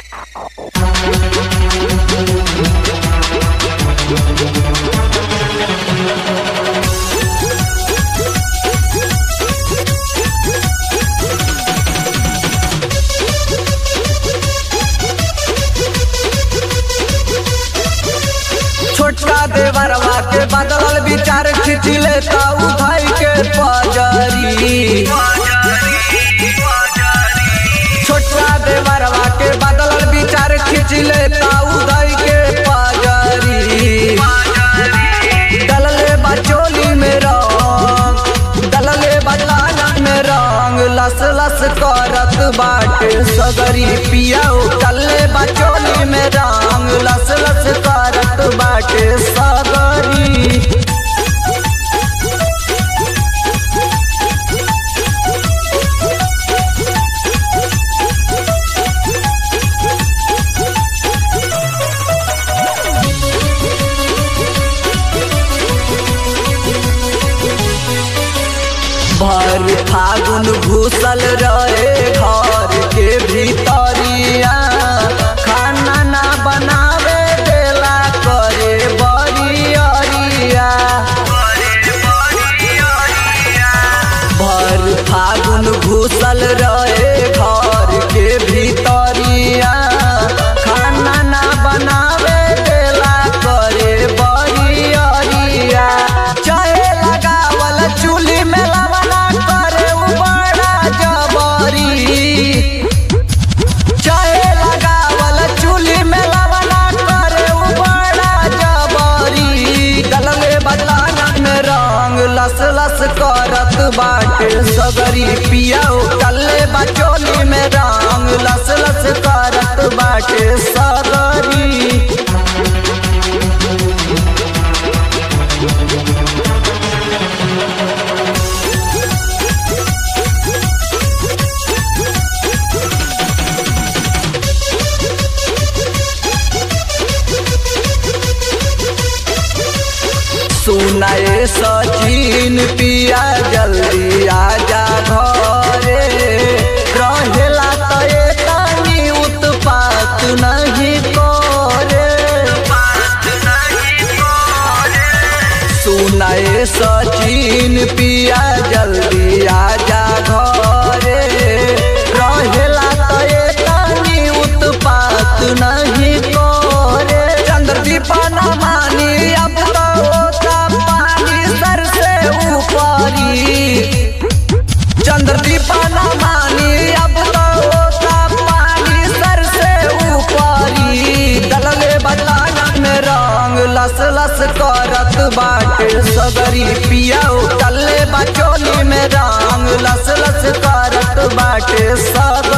छोटका देवरवा के बदलल विचार खींच लेता उठाई के पजरी छोटका देवरवा के बदलल विचार खींच लेता उठाई के पजरी डलले बचोली में रंग डलले बदलाना में रंग लस लस करत बाटे सगरी पियाऊ डलले बचोली में रंग लस लस करत बाटे सगरी भर फागुन घुसल रहे घर के भीतरिया खाना ना बनावे देला करे बरियरिया भर फागुन घुसल रहे घर के भीतरिया खाना ना बनावे देला करे बरियरिया चाहे लगावल चूल्ही में लवना करे उ बड़ा जबरी चाहे लगावल चूल्ही में लवना करे उ बड़ा जबरी डलले बदलाना में रंग लस लस करत बाटे सगरी पियाऊ डलले बचोली में रंग लस लस करत बाटे सगरी सुनाए सचिन पिया जल्दी आजा घरे रहेला त एतनी उत्पात नहीं करे सुनाए सचिन पिया जल्दी आजा घरे रहेला त एतनी उत्पात नहीं करे चंद्रदीप न मानी अब तो होता पानी सर से ऊपरी चंद्रदीप न मानी अब तो होता पानी सर से ऊपरी डलले बदलाना में रंग लस लस करत बाटे सगरी पियाऊ डलले बचोली में रंग लस लस करत बाटे सगरी